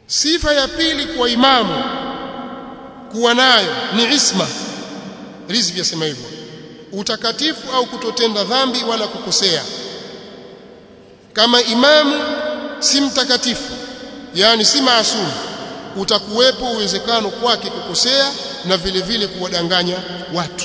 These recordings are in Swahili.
sifa ya pili kwa imamu kuwa nayo ni isma rizvi yasema hivyo utakatifu au kutotenda dhambi wala kukosea kama imamu si mtakatifu yani si maasumu utakuwepo uwezekano kwake kukosea na vile vile kuwadanganya watu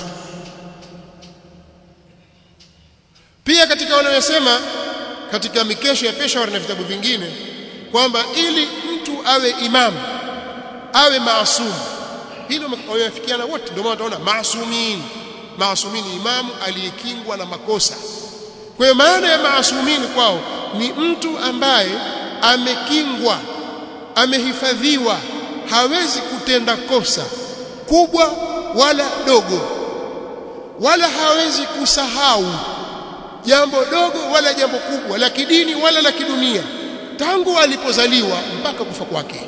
pia katika wanayosema katika mikesho ya Peshawar na vitabu vingine kwamba ili mtu awe imamu awe maasumu hilo wamefikiana wote ndio maana utaona maasumin maasumin imamu aliyekingwa na makosa kwa hiyo maana ya maasumin kwao ni mtu ambaye amekingwa amehifadhiwa hawezi kutenda kosa kubwa wala dogo wala hawezi kusahau jambo dogo wala jambo kubwa la kidini wala la kidunia tangu alipozaliwa mpaka kufa kwake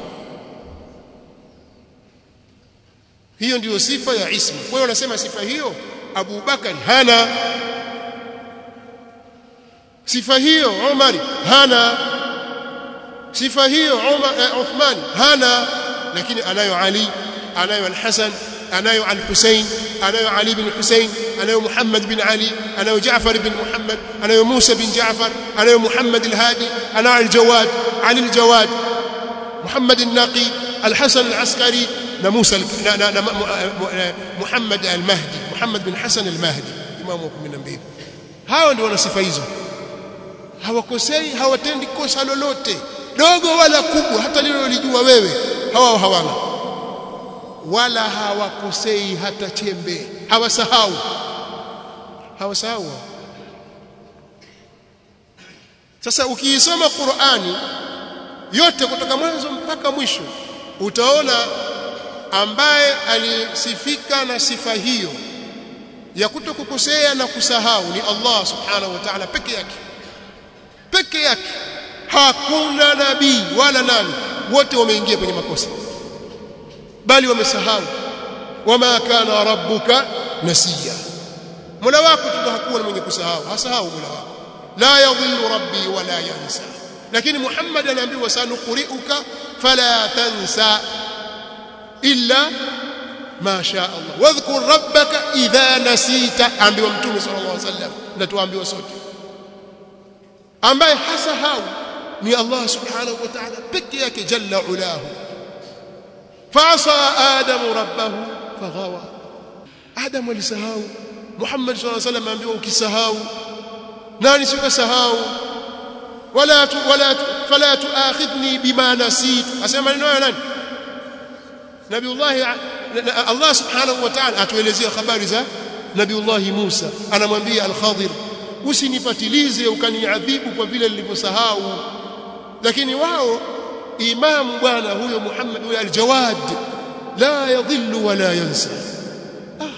hiyo ndiyo sifa ya ismu kwa hiyo wanasema sifa hiyo Abu Bakari hana sifa hiyo Umar hana sifa hiyo Umar eh, Uthman hana lakini anayo Ali anayo Al-Hasan anayo Al-Husayn anayo Ali bin Husayn anayo Muhammad bin Ali anayo Jaafar bin Muhammad anayo Musa bin Jaafar anayo Muhammad al-Hadi anayo Al-Jawad Ali al-Jawad Muhammad al-Naqi Al-Hasan al-Askari na Musa na, na, na Muhammad al-Mahdi Muhammad bin Hasan al-Mahdi imamu wa 12 hao ndio wana sifa hizo hawakosei hawatendi kosa lolote dogo wala kubwa hata lilolijua wewe hawao hawana wala hawakosei hata chembe hawasahau hawasahau sasa ukiisoma Qur'ani yote kutoka mwanzo mpaka mwisho utaona ambaye alisifika na sifa hiyo ya kutokukosea na kusahau ni Allah subhanahu wa ta'ala peke yake peke yake hakuna nabii wala nani wote wameingia kwenye makosa bali wamesahau wama kana rabbuka nasiya mola wako tu hakuwa mwenye kusahau hasahau mola wako la yadhillu rabbi wala yansa lakini Muhammad anaambiwa sanuqri'uka fala tansa illa ma sha Allah wadhkur rabbaka idha nasita ambiwa mtume sallallahu alaihi wasallam na tuambiwa sote ambaye hasahau ni Allah subhanahu wa ta'ala peke yake jalla ulahu fasa adamu rabbahu faghawa adam alisahau Muhammad sallallahu alaihi wasallam ambiwa ukisahau nani sikasahau wala tu, wala tu, fala tuakhidhni bima nasitu asema maneno hayo nani Nabiullah Allah subhanahu wa ta'ala atuelezea habari za Nabiullah Musa anamwambia al-Khadir usinipatilize ukaniadhibu kwa vile nilivyosahau lakini wao imamu bwana huyo Muhammad huyo al-Jawad la yadhillu wala yansa ah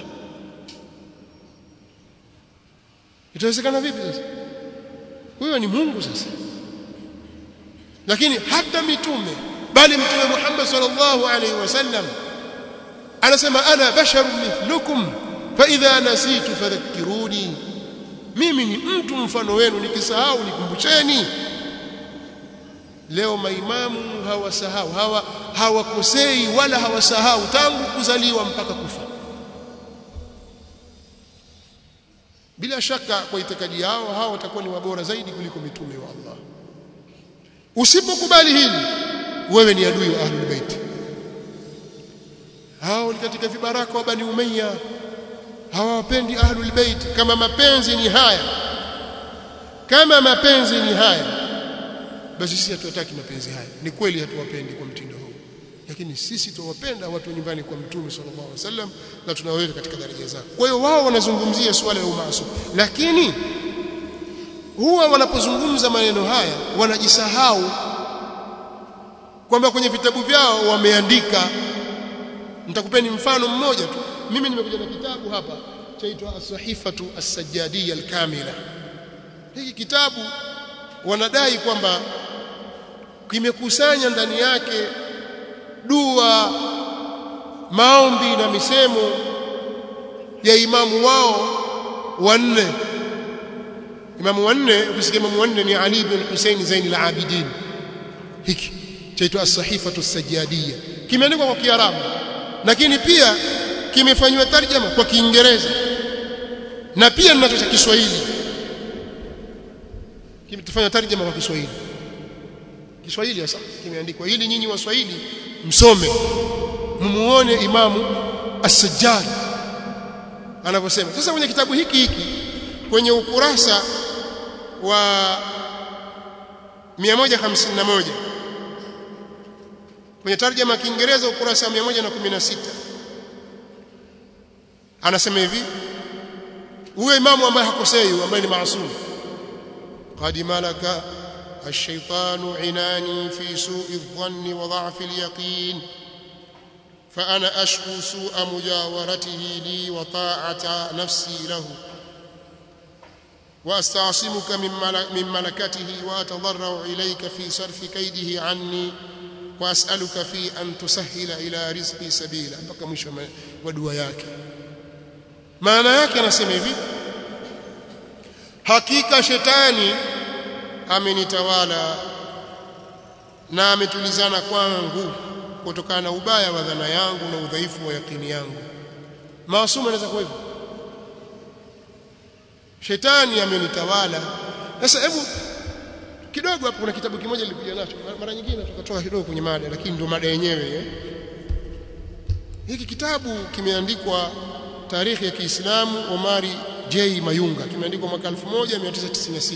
itawezekana vipi sasa huyo ni Mungu sasa lakini hata mitume bali mtume Muhammad sallallahu alaihi wasallam anasema ana basharun mithlukum fa idha nasitu fadhakkiruni mimi ni mtu mfano wenu nikisahau nikumbusheni leo maimamu hawasahau hawa hawakosei wala hawasahau tangu kuzaliwa mpaka kufa bila shaka kwa itikadi yao hao watakuwa ni wabora zaidi kuliko mitume wa Allah usipokubali hili wewe ni adui wa ahlul bait hao ni katika vibaraka wa bani umayya hawapendi ahlul bait kama mapenzi ni haya kama mapenzi ni haya basi sisi hatuwataki mapenzi haya ni kweli hatuwapendi kwa mtindo huu lakini sisi tuwapenda watu nyumbani kwa mtume sallallahu alaihi wasallam na tunaweka katika daraja zao kwa hiyo wao wanazungumzia swala la umaasum lakini huwa wanapozungumza maneno haya wanajisahau kwamba kwenye vitabu vyao wameandika nitakupeni mfano mmoja tu mimi nimekuja na kitabu hapa chaitwa as-sahifatu as-sajjadiyya al-kamila hiki kitabu wanadai kwamba kimekusanya ndani yake dua maombi na misemo ya imamu wao wanne imamu wanne ukisikia imamu wanne ni Ali ibn Hussein Zain al-Abidin hiki chaitwa as-sahifatu as-sajjadiyya kimeandikwa kwa Kiarabu lakini pia kimefanywa tarjama kwa Kiingereza na pia ninacho cha Kiswahili kimetufanya tarjama kwa Kiswahili Kiswahili sasa kimeandikwa ili nyinyi waswahili msome mmuone imamu as-sajjad anavyosema sasa kwenye kitabu hiki hiki kwenye ukurasa wa 151 kwenye tarjama ya Kiingereza ukurasa wa 116 anasema hivi huyo imamu ambaye hakosei ambaye ni maasum qad malaka الشيطان عناني في سوء الظن وضعف اليقين فأنا أشكو سوء مجاورته لي وطاعة نفسي له وأستعصمك من ملكته وأتضرع إليك في صرف كيده عني وأسألك في أن تسهل إلى رزقي سبيلا mpaka mwisho wa dua yake maana yake anasema hivi hakika shetani amenitawala na ametulizana kwangu kutokana na ubaya wa dhana yangu na udhaifu wa yakini yangu maasumu anaweza kuwa hivyo shetani amenitawala sasa hebu kidogo hapo kuna kitabu kimoja nilikuja nacho mara nyingine tukatoka kidogo kwenye mada lakini ndio mada yenyewe eh? hiki kitabu kimeandikwa tarehe ya Kiislamu Omari J Mayunga kimeandikwa mwaka 1996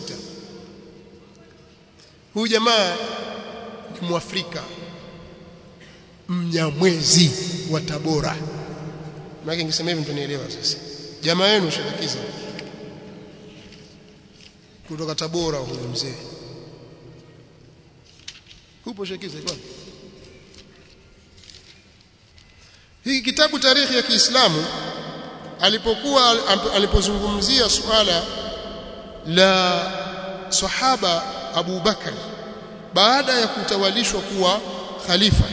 huyu jamaa ni Mwafrika mnyamwezi wa Tabora maana ningesema hivi mtanielewa sasa jamaa yenu shatakiza kutoka Tabora huyu mzee hupo shakiza iko hii kitabu tarehe ya Kiislamu alipokuwa alipozungumzia suala la sahaba Abu Bakar baada ya kutawalishwa kuwa khalifa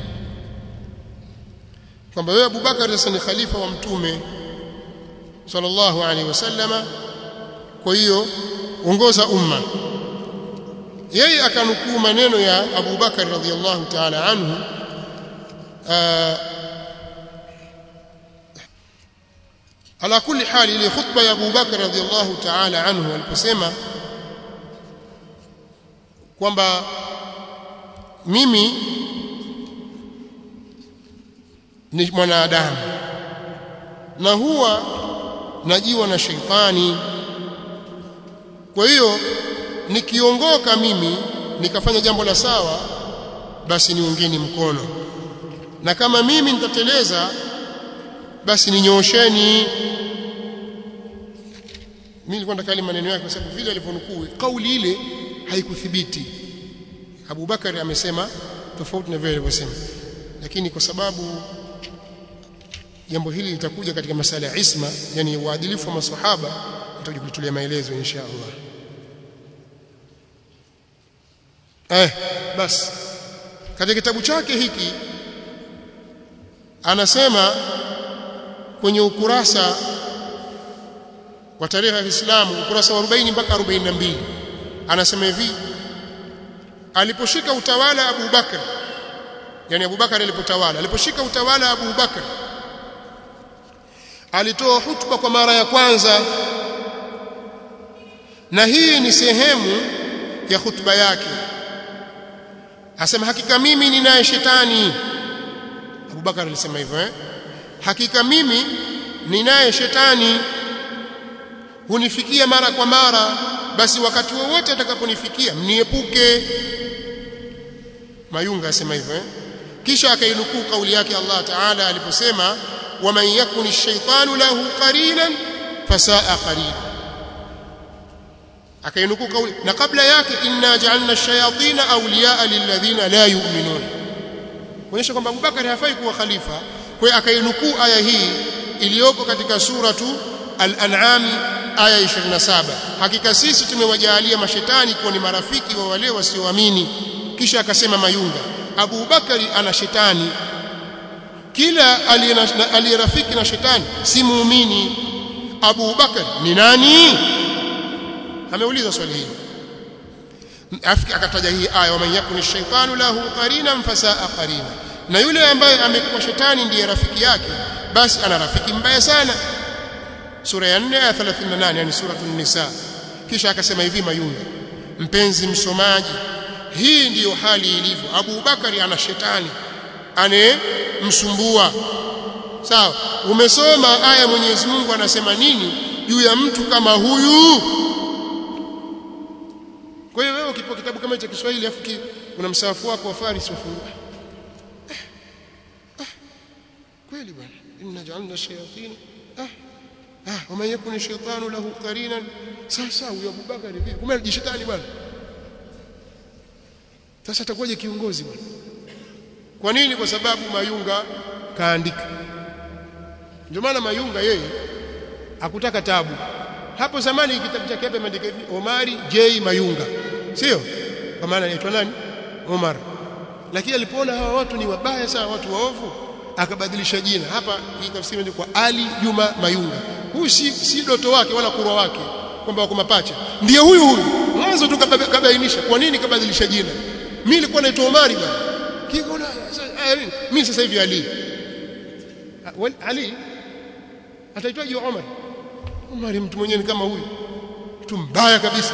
kwamba wewe Abu Bakar sasa ni khalifa wa mtume sallallahu alaihi wasallama kwa hiyo ongoza umma yeye akanukuu maneno ya Abu Bakar radhiallahu ta'ala anhu ala kulli hali ile khutba ya Abu Bakar radhiallahu ta'ala anhu aliposema kwamba mimi ni mwanadamu na huwa najiwa na sheitani kwa hiyo nikiongoka mimi nikafanya jambo la sawa basi niungeni mkono na kama mimi nitateleza basi ninyoosheni mimi nilikuwa nataka maneno yake kwa sababu vile alivyonukuu kauli ile haikuthibiti Abu Bakari amesema tofauti na vile alivyosema lakini kwa sababu jambo hili litakuja katika masala ya isma yani uadilifu wa maswahaba nitakuja kulitolea maelezo insha Allah eh basi katika kitabu chake hiki anasema kwenye ukurasa wa tarehe ya Uislamu ukurasa wa 40 mpaka 42 anasema hivi aliposhika utawala Abu Bakar yani Abu Bakar alipotawala aliposhika utawala Abu Bakar alitoa hutuba kwa mara ya kwanza na hii ni sehemu ya hutuba yake asema hakika mimi ninaye shetani Abu Bakar alisema hivyo eh hakika mimi ninaye shetani hunifikia mara kwa mara basi wakati wowote atakaponifikia mniepuke Mayunga asema hivyo eh kisha akainukuu kauli yake Allah Ta'ala aliposema waman yakuni ash-shaytanu lahu qarinan fasaa qarin akainukuu kauli na kabla yake inna ja'alna ash-shayatina awliya'a lilladhina la yu'minun kuonyesha kwamba Abubakar hafai kuwa khalifa kwa hiyo akainukuu aya hii iliyoko katika suratu al-an'am aya 27 hakika sisi tumewajalia mashetani kuwa ni marafiki wa wale wasioamini kisha akasema mayunga Abu Bakari ana shetani kila aliyerafiki na shetani si muumini Abu Bakari ni nani ameuliza swali hili akataja hii aya wa man yakuni shaytanu lahu qarina fasaa qarina na yule ambaye amekuwa shetani ndiye rafiki yake basi ana rafiki mbaya sana sura ya 4 aya 38 yani suratul nisa kisha akasema hivi mayunga mpenzi msomaji hii ndiyo hali ilivyo Abu Bakari ana shetani anemsumbua sawa umesoma aya Mwenyezi Mungu anasema nini juu ya mtu kama huyu kwa hiyo wewe ukipewa kitabu kama cha Kiswahili afu una msahafu wako wa Faris wafungua kweli bwana inna ja'alna shayatin ah ah wama yakuni shaytanu lahu qarinan sasa huyo Abu Bakari vipi kumbe ni shetani bwana sasa atakuwaje kiongozi bwana kwa nini kwa sababu Mayunga kaandika ndio maana Mayunga yeye hakutaka tabu hapo zamani kitabu chake hapa imeandika hivi Omari J Mayunga sio kwa maana anaitwa nani Omar lakini alipoona hawa watu ni wabaya sana watu waovu akabadilisha jina hapa hii tafsiri ni kwa Ali Juma Mayunga huyu si, si doto wake wala kurwa wake kwamba wako mapacha ndiye huyu huyu mwanzo tu kabainisha kwa nini kabadilisha jina mimi nilikuwa naitwa Omari bwana kikona mimi sasa hivi Ali Ali ataitwaje Omar Omar mtu mwenyewe kama huyu mtu mbaya kabisa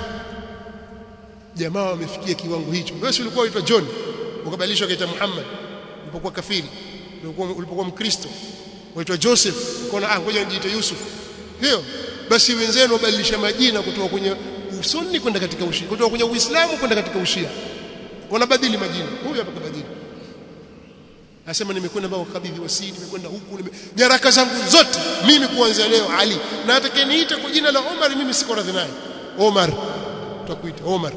jamaa wamefikia kiwango hicho wewe si ulikuwa uitwa John ukabadilishwa kaita Muhammad ulipokuwa kafiri ulipokuwa ulipokuwa mkristo uitwa Joseph ukaona ah ngoja nijiite Yusuf hiyo basi wenzenu wabadilisha majina kutoka kwenye usuni kwenda katika ushia kutoka kwenye uislamu kwenda katika ushia wanabadili majina huyu hapa kabadili Anasema nimekwenda mpaka kukabidhi wasii, nimekwenda huku, nime... nyaraka zangu zote mimi kuanzia leo Ali. Na atakayeniita kwa jina la Omar mimi siko radhi naye. Omar. Tutakuita Omar.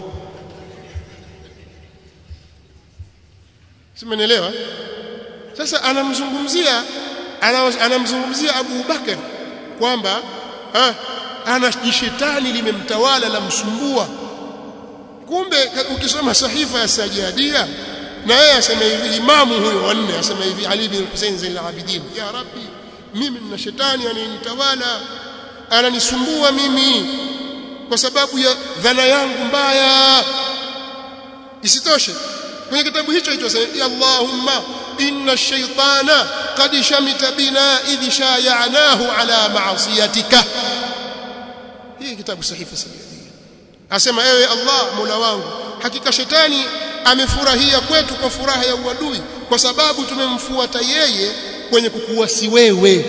Simenielewa? Sasa anamzungumzia anamzungumzia Abu Bakar kwamba ana jishetani limemtawala la msumbua. Kumbe ukisoma sahifa ya Sajadia na yeye asema hivi imamu huyo wanne asema hivi Ali bin Hussein Zain al-Abidin ya rabbi mimi nina shetani ananitawala ananisumbua mimi kwa sababu ya dhana yangu mbaya isitoshe kwenye kitabu hicho hicho asema ya Allahumma inna ash-shaytana qad shamita bina idh shayanahu ala ma'siyatika hii kitabu sahifa sahihi asema ewe Allah Mola wangu hakika shetani amefurahia kwetu kwa furaha ya uadui kwa sababu tumemfuata yeye kwenye kukuasi wewe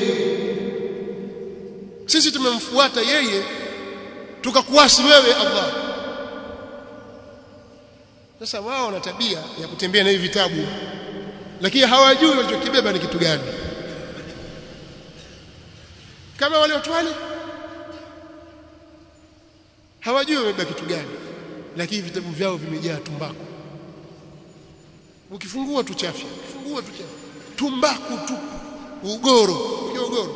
sisi tumemfuata yeye tukakuasi wewe Allah sasa wao wana tabia ya kutembea na hivi vitabu lakini hawajui walichokibeba ni kitu gani kama wale watu wale hawajui wamebeba kitu gani lakini vitabu vyao vimejaa tumbaku ukifungua tu chafya ukifungua tu chafya tumbaku tu ugoro unajua ugoro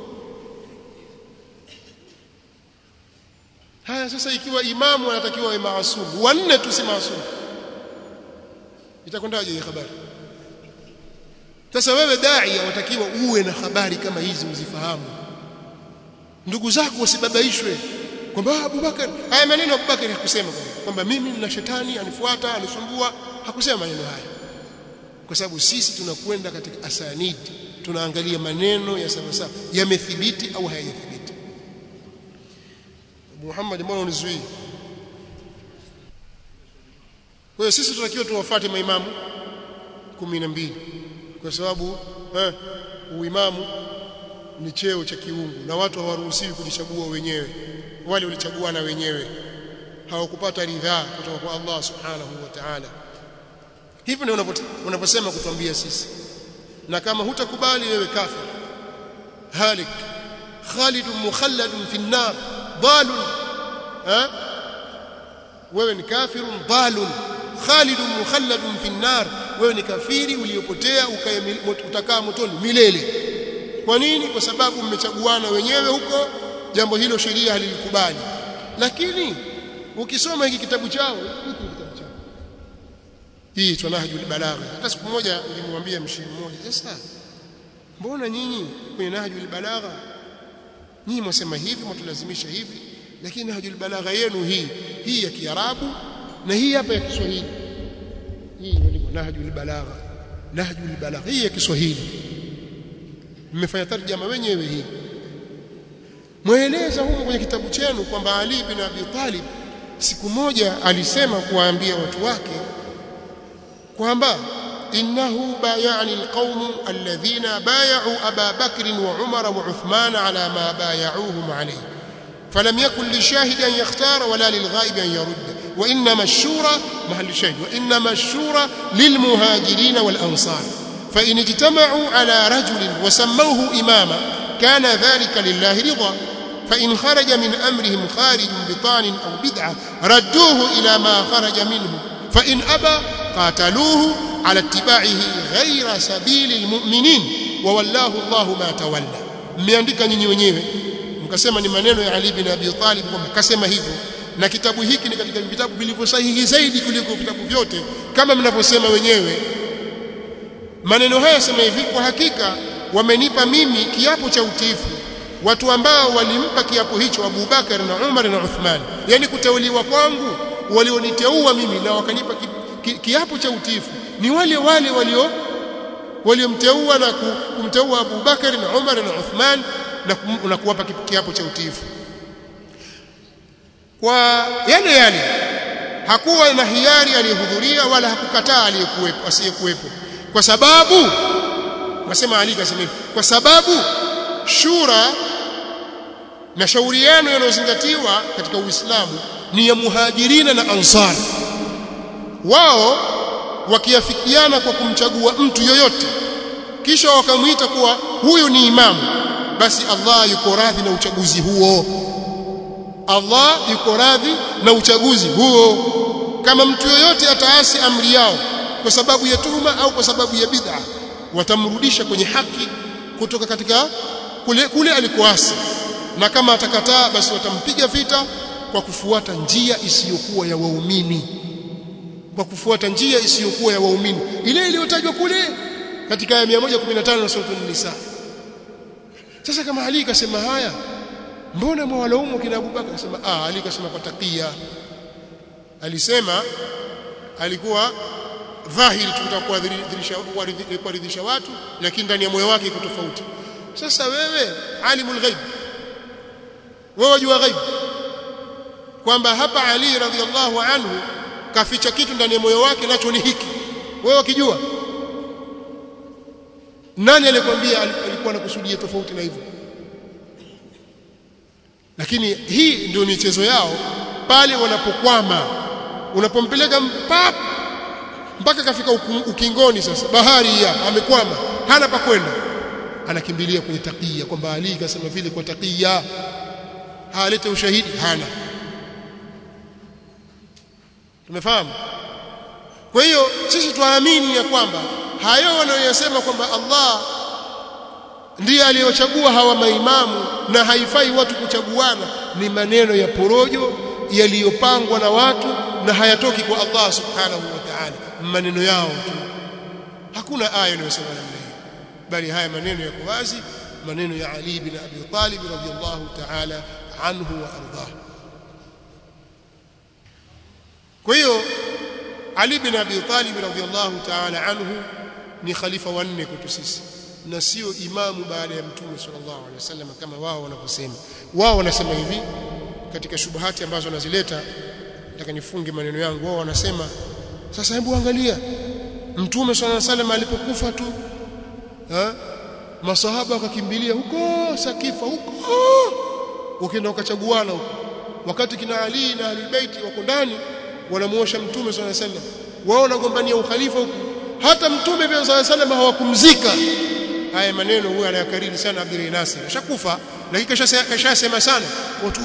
haya sasa ikiwa imamu anatakiwa awe maasumu wanne tu si maasumu itakwendaje hii habari sasa wewe dai watakiwa uwe na habari kama hizi uzifahamu ndugu zako wasibabaishwe kwamba Abubakar haya maneno Abubakar hakusema kwamba mimi nina shetani anifuata anisumbua hakusema maneno haya kwa sababu sisi tunakwenda katika asanid tunaangalia maneno ya sawa sawa yamethibiti au hayajathibiti Muhammad mbona unizuii kwa hiyo sisi tunatakiwa tuwafuate maimamu 12 kwa sababu eh, uimamu ni cheo cha kiungu na watu hawaruhusiwi kujichagua wenyewe wale walichaguana wenyewe hawakupata ridhaa kutoka kwa Allah subhanahu wa ta'ala hivyo ndio unaposema kutuambia sisi na kama hutakubali wewe kafir halik khalid mukhallad fi an-nar dalun ha wewe ni kafirun dalun khalid mukhallad fi an-nar wewe ni kafiri uliopotea utakaa motoni milele kwa nini kwa sababu mmechaguana wenyewe huko jambo hilo sheria halilikubali lakini ukisoma hiki kitabu chao hiki kitabu chao hii tunahjul balagha hata siku moja nilimwambia mshiri mmoja sasa mbona nyinyi kwenye nahjul balagha nyinyi mwasema hivi mwatulazimisha hivi lakini nahjul balagha yenu hii hii ya kiarabu na hii hapa ya Kiswahili hii ndio nahjul balagha nahjul balagha hii ya Kiswahili mmefanya tarjama wenyewe hii mweleza huko kwenye kitabu chenu kwamba Ali bin Abi Talib siku moja alisema kuwaambia watu wake kwamba innahu bayani alqawm alladhina bay'u Aba Bakr wa Umar wa Uthman ala ma bay'uhum alayhi فلم يكن للشاهد أن يختار ولا للغائب أن يرد وإنما الشورى محل الشاهد وإنما الشورى للمهاجرين والأنصار فإن اجتمعوا على رجل وسموه إماما كان ذلك لله رضا فإن خرج من أمرهم خارج بطان أو بدعة ردوه إلى ما خرج منه فإن أبى قاتلوه على اتباعه غير سبيل المؤمنين وولاه الله ما تولى mmeandika nyinyi wenyewe mkasema ni maneno ya Ali bin Abi Talib kwamba kasema hivyo na kitabu hiki ni katika vitabu vilivyosahihi zaidi kuliko vitabu vyote kama mnavyosema wenyewe maneno haya sema hivi kwa hakika wamenipa mimi kiapo cha utiifu watu ambao walimpa kiapo hicho Abu Bakar na Umar na Uthman yani kuteuliwa kwangu walioniteua mimi na wakanipa ki, ki, kiapo cha utiifu ni wale wale walio waliomteua na kumteua Abu Bakar na Umar na Uthman na, kum, na kuwapa kiapo cha utiifu kwa yale yale hakuwa na hiari aliyehudhuria wala hakukataa aliyekuwepo asiyekuwepo kwa sababu nasema Ali kasema hivi kwa sababu shura na shauriano yanayozingatiwa katika Uislamu ni ya muhajirina na ansar wao wakiafikiana kwa kumchagua mtu yoyote kisha wakamwita kuwa huyu ni imamu basi Allah yuko radhi na uchaguzi huo Allah yuko radhi na uchaguzi huo kama mtu yoyote ataasi amri yao kwa sababu ya tuhuma au kwa sababu ya bid'a watamrudisha kwenye haki kutoka katika kule, kule alikoasi na kama atakataa basi watampiga vita kwa kufuata njia isiyokuwa ya waumini kwa kufuata njia isiyokuwa ya waumini ile iliyotajwa kule katika ya 115 na sura an-nisa sasa kama Ali kasema haya mbona mwalaumu kina Abubakar akasema ah Ali kasema kwa takia alisema alikuwa dhahiri tutakuwa kuwaridhisha watu lakini ndani ya moyo wake iko tofauti sasa wewe alimul ghaib wewe wajua ghaib kwamba hapa Ali radhiallahu anhu kaficha kitu ndani ya moyo wake nacho ni hiki wewe ukijua nani alikwambia alikuwa anakusudia tofauti na hivyo lakini hii ndio michezo yao pale wanapokwama unapompeleka mpaka mpaka kafika ukingoni sasa bahari ya amekwama hana pa kwenda anakimbilia kwenye takia kwamba Ali kasema vile kwa takia halete ushahidi hana tumefahamu kwa hiyo sisi tuamini ya kwamba hayo wanayosema kwamba Allah ndiye aliyochagua hawa maimamu na haifai watu kuchaguana ni maneno ya porojo yaliyopangwa na watu na hayatoki kwa Allah subhanahu wa ta'ala maneno yao tu hakuna aya inayosema namna hiyo bali haya maneno yako wazi maneno ya Ali bin Abi Talib radhiyallahu ta'ala anhu wa ardah kwa hiyo Ali bin Abi Talib radhiyallahu ta'ala anhu ni khalifa wa nne kwetu sisi na sio imamu baada ya mtume sallallahu alaihi wasallam kama wao wanavyosema wao wanasema hivi katika shubuhati ambazo wanazileta nataka nifunge maneno yangu wao wanasema sasa hebu angalia mtume sallallahu alaihi wasallam alipokufa tu ha? masahaba wakakimbilia huko sakifa huko ukienda ukachaguana huko wakati kina Ali na Ali Baiti wako ndani wanamuosha mtume sallallahu alaihi wasallam wao wanagombania ukhalifa huko hata mtume sallallahu alaihi wasallam hawakumzika haya maneno huyo anayakariri sana Abdul Nasir ashakufa lakini kashasema sana watu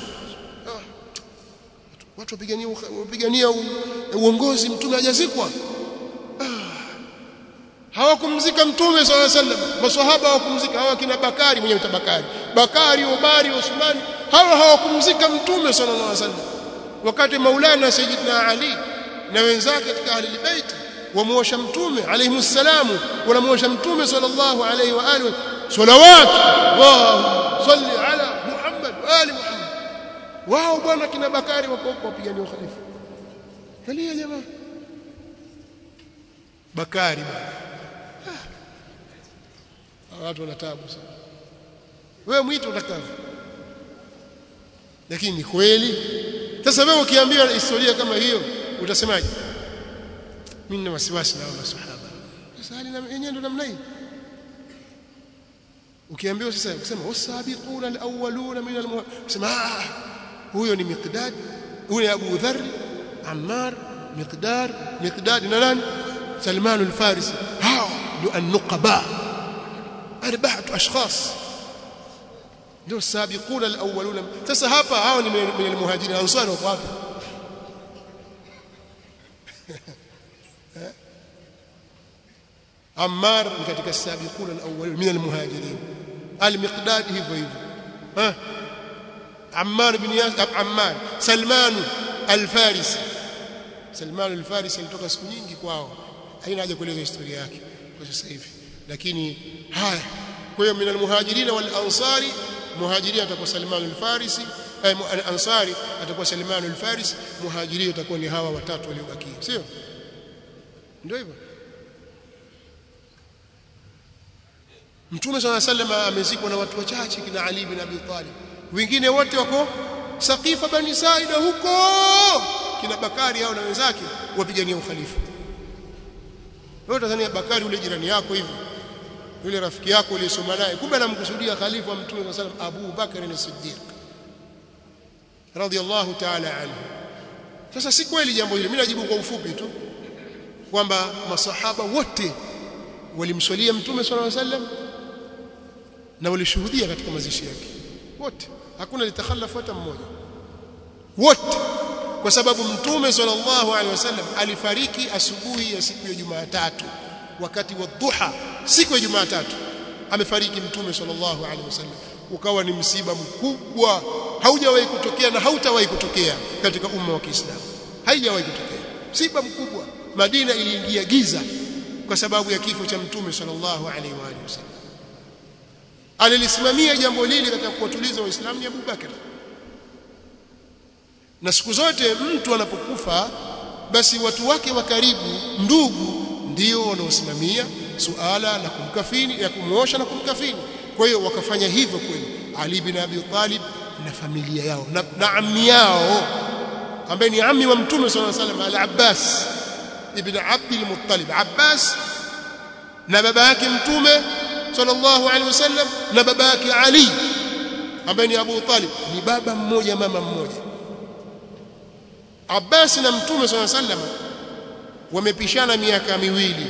watu wapigania wapigania uongozi mtume hajazikwa hawakumzika mtume swalla sallam maswahaba hawakumzika hawa kina Bakari mwenye Bakari Bakari Umari Uthmani hawa hawakumzika mtume sallallahu alaihi wasallam wakati Maulana Sayyidina Ali na wenzake katika ahli bait wamuosha mtume alayhi salamu wanamuosha mtume sallallahu alayhi wa alihi salawat Allahu salli ala Muhammad wa ali Muhammad wao bwana kina Bakari wako huko wapigania ukhalifa angalia jamaa Bakari bwana ah. watu wana taabu sana wewe mwito utakavyo lakini ni kweli sasa wewe ukiambiwa historia kama hiyo utasemaje mimi nina wasiwasi na maswahaba sasa hali yenyewe ndo namna hii ukiambiwa sasa kusema wasabiquna alawwaluna min almuhsema ah huyo ni miqdad huyo Abu Dharr Ammar miqdar miqdad na nani Salman al-Farisi hao ndio an-nuqaba arba'atu ashkhas ndio sabiquna alawwaluna sasa hapa hao ni min almuhajirin ansar wako wapi Ammar ni katika sabiquna alawwalun min almuhajirin al-Miqdad hivyo hivyo ha Ammar bin Yasir Ammar Salman al-Farisi Salman al-Farisi alitoka siku nyingi kwao haina haja kueleza historia yake kwa sasa hivi lakini haya kwa hiyo min almuhajirin wal ansari muhajirin atakuwa Salman al-Farisi al-Ansari atakuwa Salman al-Farisi muhajirin atakuwa ni hawa watatu waliobakia sio ndio hivyo Mtume swalla sallam amezikwa na watu wachache kina Ali bin Abi Talib. Wengine wote wako Saqifa bani Saida huko kina Bakari hao na wenzake wapigania ukhalifa. Wewe Tanzania Bakari ule jirani yako hivi. Yule rafiki yako uliyesoma naye kumbe anamkusudia khalifa wa Mtume swalla sallam Abu Bakar as-Siddiq. Radiyallahu ta'ala anhu. Sasa si kweli jambo hili. Mimi najibu kwa ufupi tu kwamba masahaba wote walimswalia Mtume swalla sallam na walishuhudia katika mazishi yake wote hakuna litakhalafu hata mmoja wote kwa sababu mtume sallallahu alaihi wasallam alifariki asubuhi ya siku ya Jumatatu wakati wa dhuha siku ya Jumatatu amefariki mtume sallallahu alaihi wasallam ukawa ni msiba mkubwa haujawahi kutokea na hautawahi kutokea katika umma wa Kiislamu haijawahi kutokea msiba mkubwa Madina iliingia giza kwa sababu ya kifo cha mtume sallallahu alaihi wa alihi wasallam alilisimamia jambo hili katika kuwatuliza waislamu ni Abu Bakar na siku zote mtu anapokufa basi watu wake wa karibu ndugu ndio wanaosimamia suala la kumkafini ya kumuosha na kumkafini kwa hiyo wakafanya hivyo kweli Ali bin Abi Talib na familia yao na, na ammi yao ambaye ni ammi wa mtume sallallahu alaihi wasallam al-Abbas ibn Abd al-Muttalib Abbas na baba yake mtume sallallahu alaihi wasallam na baba yake Ali ambaye ni Abu Talib ni baba mmoja mama mmoja Abbas na mtume sallallahu alaihi wasallam wamepishana miaka miwili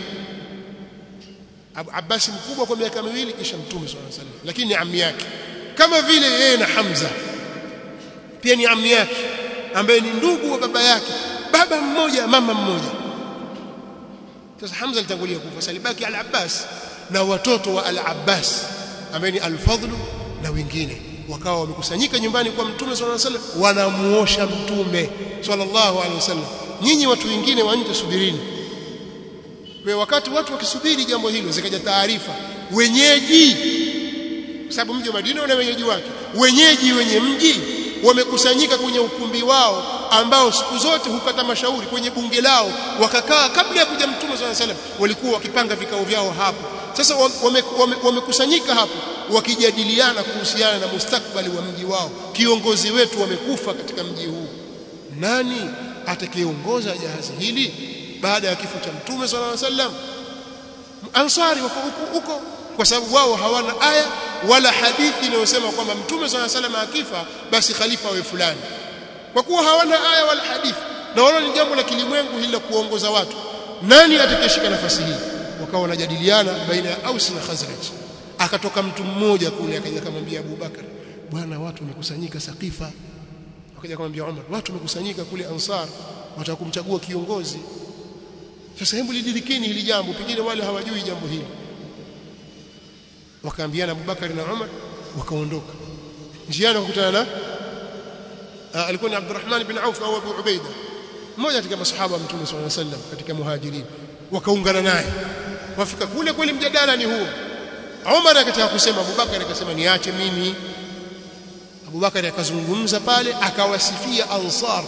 Abbas mkubwa kwa miaka miwili kisha mtume sallallahu alaihi wasallam lakini ni ammi yake kama vile yeye na Hamza pia ni ammi yake ambaye ni ndugu wa baba yake baba mmoja mama mmoja sasa Hamza alitangulia kufa salibaki al-Abbas na watoto wa al-Abbas ambaye ni al-Fadl na wengine wakawa wamekusanyika nyumbani kwa mtume sallallahu alaihi wasallam wanamuosha mtume sallallahu alaihi wasallam nyinyi watu wengine wa nje subirini kwa wakati watu wakisubiri jambo hilo zikaja taarifa wenyeji kwa sababu mji wa Madina una wenyeji wake wenyeji wenye mji wamekusanyika kwenye ukumbi wao ambao siku zote hupata mashauri kwenye bunge lao wakakaa kabla ya kuja mtume swalla salam walikuwa wakipanga vikao vyao hapo sasa wamekusanyika wame, wame hapo wakijadiliana kuhusiana na mustakbali wa mji wao kiongozi wetu wamekufa katika mji huu nani atakayeongoza jahazi hili baada ya kifo cha mtume swalla salam ansari wako huko kwa sababu wao hawana aya wala hadithi inayosema kwamba mtume swalla salam akifa basi khalifa awe fulani kwa kuwa hawana aya wala hadithi na wala ni jambo la kilimwengu hili la kuongoza watu nani atakayeshika nafasi hii wakawa wanajadiliana baina ya Aus na Khazraj akatoka mtu mmoja kule akaja kumwambia Abu Bakar bwana watu wamekusanyika Saqifa akaja kumwambia Umar watu wamekusanyika kule Ansar wataka kumchagua kiongozi sasa hebu lidirikeni hili jambo pengine wale hawajui jambo hili wakaambiana Abu Bakar na Umar wakaondoka njiani wakakutana na alikuwa ni Abdurrahman bin Auf au Abu Ubaida mmoja katika masahaba wa Mtume صلى الله عليه وسلم katika muhajirin wakaungana naye wafika kule kweli mjadala ni huo Umar akataka kusema Abu Bakar akasema niache mimi Abu Bakar akazungumza pale akawasifia Ansar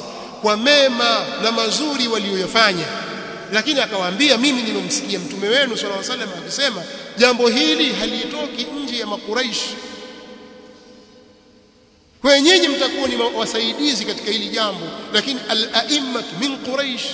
kwa mema na mazuri walioyafanya lakini akawaambia mimi nimemsikia mtume wenu sallallahu alaihi wasallam akisema jambo hili halitoki nje ya makuraishi kwa nyinyi mtakuwa ni wasaidizi katika hili jambo lakini al-a'immat min quraish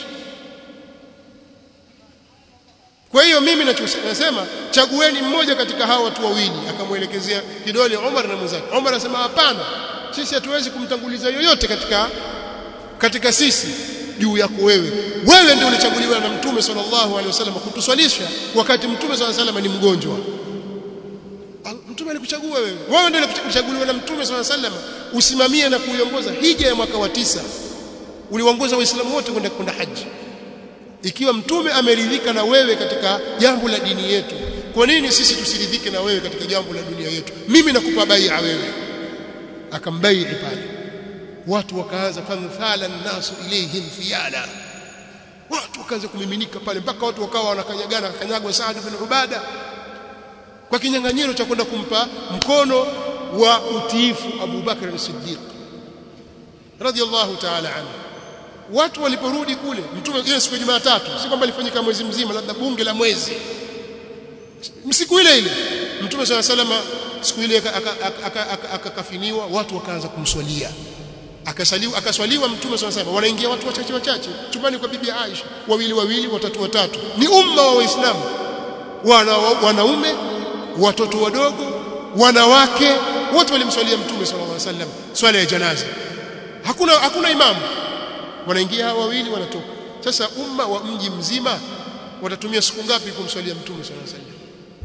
kwa hiyo mimi nasema chagueni mmoja katika hawa watu wawili akamwelekezea kidole Umar na mwenzake Umar anasema hapana sisi hatuwezi kumtanguliza yoyote katika katika sisi juu yako wewe wewe ndio ulichaguliwa na mtume sallallahu alaihi wasallam kutuswalisha wakati mtume sallallahu alaihi wasallam ni mgonjwa mtume alikuchagua wewe wewe ndio ulichaguliwa na mtume sallallahu alaihi wasallam usimamie na kuiongoza hija ya mwaka wa tisa uliwaongoza waislamu wote kwenda kwenda haji ikiwa mtume ameridhika na wewe katika jambo la dini yetu kwa nini sisi tusiridhike na wewe katika jambo la dunia yetu mimi nakupa bai'a wewe akambai'i pale watu wakaanza fanthala nasu ilayhim fiyala watu wakaanza kumiminika pale mpaka watu wakawa wanakanyagana kanyagwa Saad bin Ubada kwa kinyang'anyiro cha kwenda kumpa mkono wa utiifu Abu Bakr as-Siddiq radiyallahu ta'ala anhu watu waliporudi kule mtume ile siku ya Jumatatu si kwamba ilifanyika mwezi mzima labda bunge la mwezi siku ile ile mtume swalla salama siku ile akakafiniwa watu wakaanza kumswalia akasaliwa akaswaliwa mtume swalla salama wanaingia watu wachache wachache chumbani kwa bibi Aisha wawili wawili watatu watatu ni umma wa waislamu wana wanaume watoto wadogo wanawake wote walimswalia mtume sallallahu alaihi wasallam swala ya janaza hakuna hakuna imamu wanaingia hawa wawili wanatoka sasa umma wa mji mzima watatumia siku ngapi kumswalia mtume sallallahu alaihi wasallam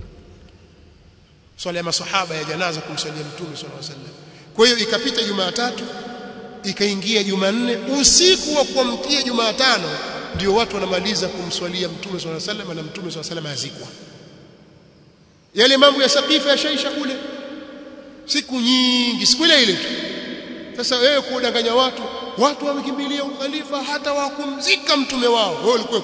swala ya masahaba ya janaza kumswalia mtume sallallahu alaihi wasallam kwa hiyo ikapita Jumatatu ikaingia Jumanne usiku wa kuamkia Jumatano ndio watu wanamaliza kumswalia mtume sallallahu alaihi wasallam na mtume sallallahu alaihi wasallam azikwa yale mambo ya sakifa yashaisha kule siku nyingi siku ile ile tu sasa wewe kudanganya watu watu wamekimbilia ukhalifa hata wakumzika mtume wao wewe ulikuwa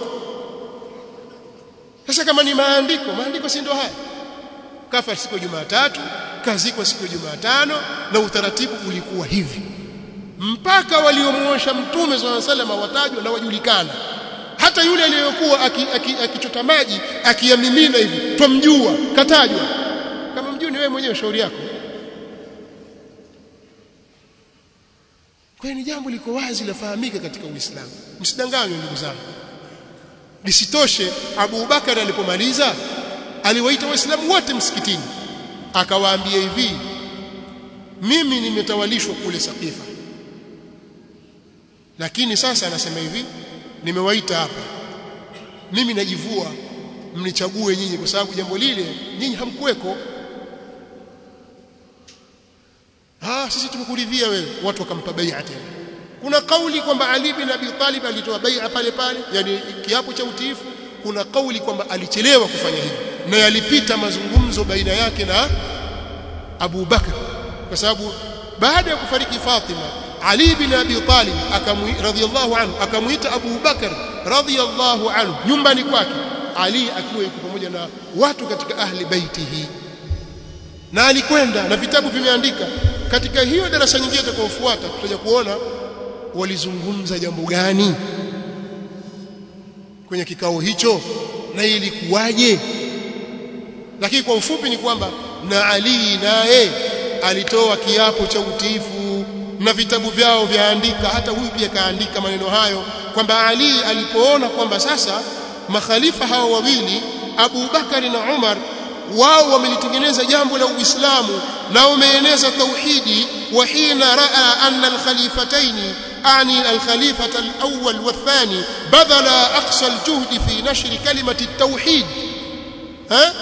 sasa kama ni maandiko maandiko si ndio haya kafa siku ya Jumatatu kazikwa siku ya Jumatano na utaratibu ulikuwa hivi mpaka waliomuosha mtume swalla sallam watajwa na wajulikana hata yule aliyokuwa akichota aki, aki maji akiyamimina hivi twamjua katajwa kama mjui ni wewe mwenyewe shauri yako kwa hiyo ni jambo liko wazi lafahamika katika Uislamu msidanganywe ndugu zangu lisitoshe Abu Bakar alipomaliza aliwaita waislamu wote msikitini akawaambia hivi mimi nimetawalishwa kule Sakifa lakini sasa anasema hivi nimewaita hapa mimi najivua mnichague nyinyi kwa sababu jambo lile nyinyi hamkuweko ah sisi tumekuridhia wewe watu wakampa bai'a tena kuna kauli kwamba Ali bin Abi Talib alitoa bai'a pale pale yani kiapo cha utiifu kuna kauli kwamba alichelewa kufanya hivyo na yalipita mazungumzo baina yake na Abu Bakr kwa sababu baada ya kufariki Fatima Ali bin Abi Talib radhiyallahu anhu akamuita Abu Bakr radhiyallahu anhu nyumbani kwake Ali akiwa yuko pamoja na watu katika ahli baitihi na alikwenda na vitabu vimeandika katika hiyo darasa nyingine itakayofuata tutaja kuona walizungumza jambo gani kwenye kikao hicho na ilikuwaje lakini kwa ufupi ni kwamba na Ali naye alitoa kiapo cha utiifu na vitabu vyao vyaandika hata huyu pia kaandika maneno hayo kwamba Ali alipoona kwamba sasa makhalifa hao wawili Abu Bakari na Umar wao wamelitengeneza jambo la Uislamu na wameeneza tauhidi wa hina raa anna alkhalifatayn ani alkhalifata alawwal wathani badala aqsa aljuhd fi nashr kalimati التوحيد ها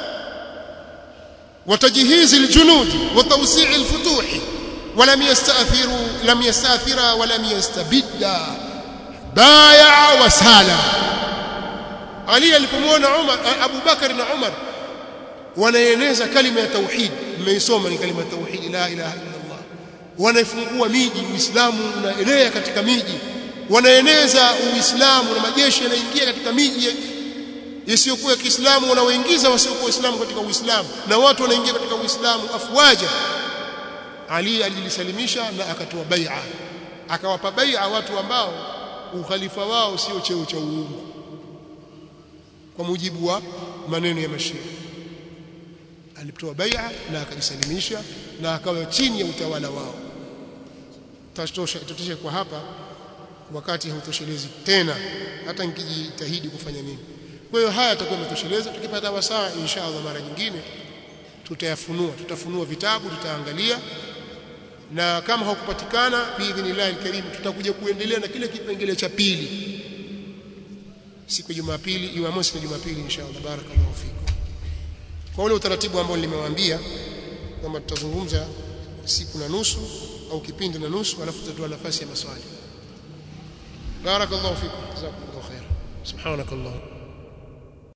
وتجهيز الجنود وتوسيع الفتوح ولم يستأثروا لم يستأثرا ولم يستبدا بايع وسالا علي alipomwona Umar Abu Bakar na Umar wanaeneza kalima ya tauhid mmeisoma ni kalima ya tauhid la ilaha illa Allah wanafungua miji uislamu unaelea katika miji wanaeneza uislamu na majeshi yanaingia katika miji isiyokuwa ya Kiislamu wanaoingiza wasiokuwa Waislamu katika Uislamu na watu wanaingia katika Uislamu afwaja Ali alilisalimisha na akatoa bai'a akawapa bai'a watu ambao ukhalifa wao sio cheo cha uungu kwa mujibu wa maneno ya mashia alitoa bai'a na akajisalimisha na akawa chini ya utawala wao tatosha tutoshe kwa hapa wakati hautoshelezi tena hata nikijitahidi kufanya nini kwa hiyo haya yatakuwa yametosheleza tukipata wasaa insha Allah mara nyingine tutayafunua tutafunua vitabu tutaangalia na kama hakupatikana biidhnillah alkarim tutakuja kuendelea na kile kipengele cha pili siku ya Jumapili Jumamosi na Jumapili insha Allah barakallahu fikum kwa ule utaratibu ambao nimewaambia kwamba tutazungumza siku na nusu au kipindi na nusu alafu tutatoa nafasi ya maswali barakallahu fikum jazakumullahu khair subhanakallah